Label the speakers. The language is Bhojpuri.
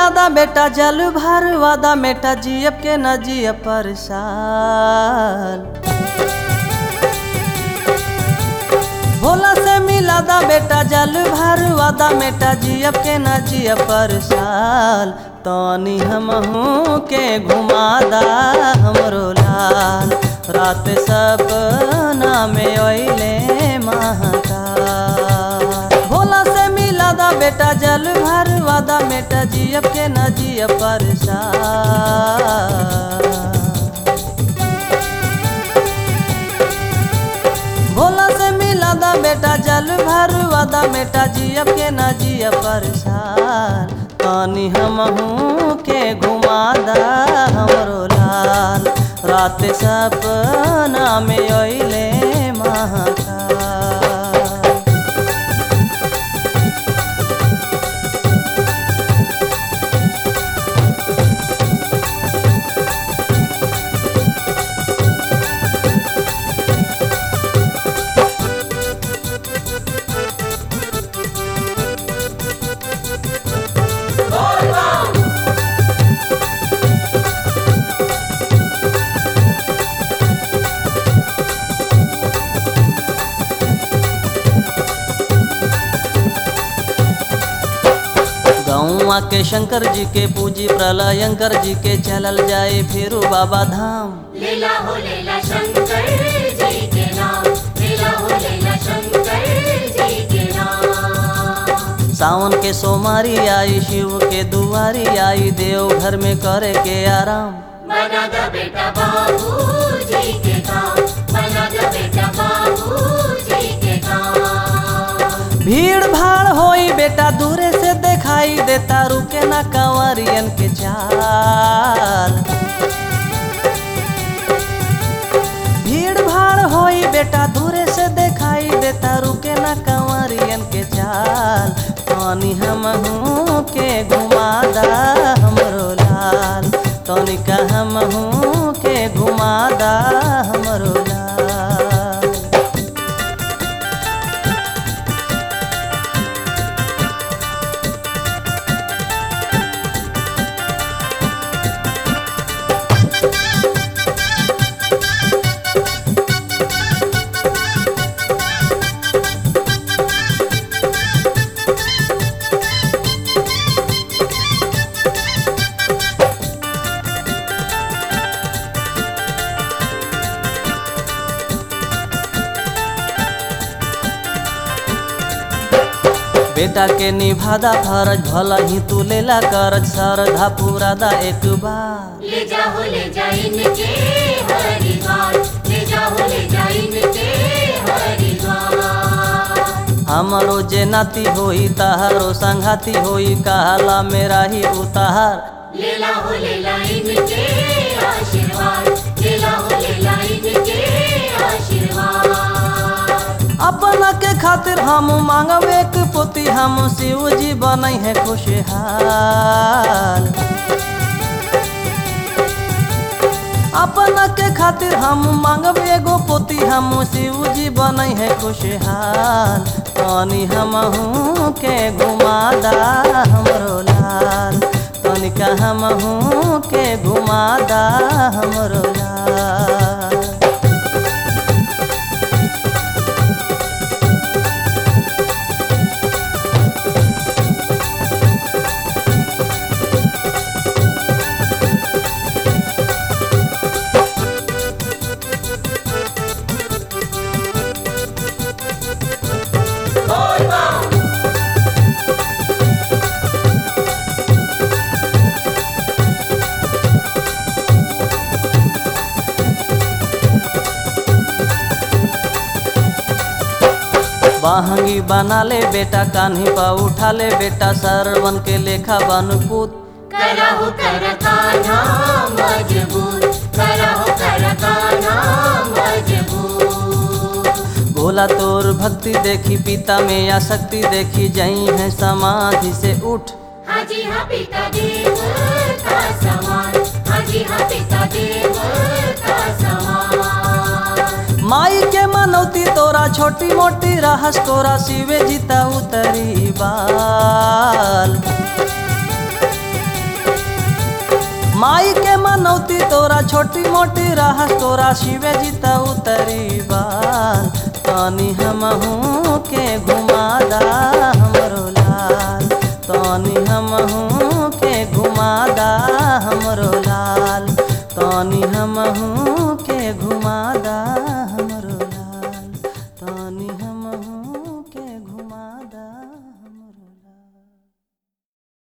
Speaker 1: मिलादा बेटा जल भर वादा बेटा जियब के न जियब पर साल भोला से मिलादा बेटा जल भर वादा बेटा जियब के न जियब पर साल तनी हमहू के घुमादा हमरो लाल रात सपना में ओइले महाकाल भोला से मिलादा बेटा जल भर वादा बेटा जियब के न जियब पर भोला से मिलादा बेटा जल भर वादा बेटा जियब के न जियब पर तानी हमहू के घुमादा हमरो लाल रात सपना में ओइले महाकाल गौआ के शंकर जी के पूजी प्रलयंकर जी के चलल जाए फिरू बाबा धाम
Speaker 2: लीला हो लीला शंकर जी के नाम लीला हो लीला शंकर जी के नाम
Speaker 1: सावन के सोमारी आई शिव के दुआरी आई देव घर में करे के आराम
Speaker 2: बना द बेटा बाबू जी के काम बना द बेटा बाबू जी के काम
Speaker 1: भीड़ भाड़ होई बेटा दूरे से दिखाई देता रुके ना कंवरियन के चाल भीड़ भाड़ होई बेटा दूरे से दिखाई देता रुके ना कंवरियन के चाल तनी हमहू के घुमादा हमरो लाल तनिका हमहू के घुमादा हमरो लाल बेटा के निभादा फरज भला ही तू लेला करज सरधा पूरादा एक बार
Speaker 2: ले जाओ ले जा इनके हरिद्वार ले जाओ ले जा इनके हरिद्वार
Speaker 1: हमरो जे नाती होई तहारो संघाती होई कहला मेरा ही उतार
Speaker 2: लीला हो लीला इनके आशीर्वाद लीला हो लीला इनके आशीर्वाद
Speaker 1: अपना के खातिर हम मांगब एक पोती हम शिव जी बनई है खुशहाल अपना के खातिर हम मांगब एगो पोती हम शिव जी बनई है खुशहाल तनी हमहू के घुमादा हमरो लाल तनिका हमहू के घुमादा हमरो लाल बहंगी बना ले बेटा कान्ही पा उठा ले बेटा सरवन के लेखा बनपूत
Speaker 2: करहु कर कान्हा मजबूत करहु कर कान्हा मजबूत
Speaker 1: भोला तोर भक्ति देखी पिता में या शक्ति देखी जई है समाधि से उठ
Speaker 2: हाजी हाँ पिता देव का समान हाजी हाँ पिता देव का समान
Speaker 1: माई के मनौती तोरा छोटी मोटी रहस तोरा शिवे जीता उतरी बाल माई के मनौती तोरा छोटी मोटी रहस तोरा शिवे जी त उतरी बाल तनी हमहू के घुमादा हमरो लाल तनी हमहू के घुमादा हमरो लाल तनी हमहू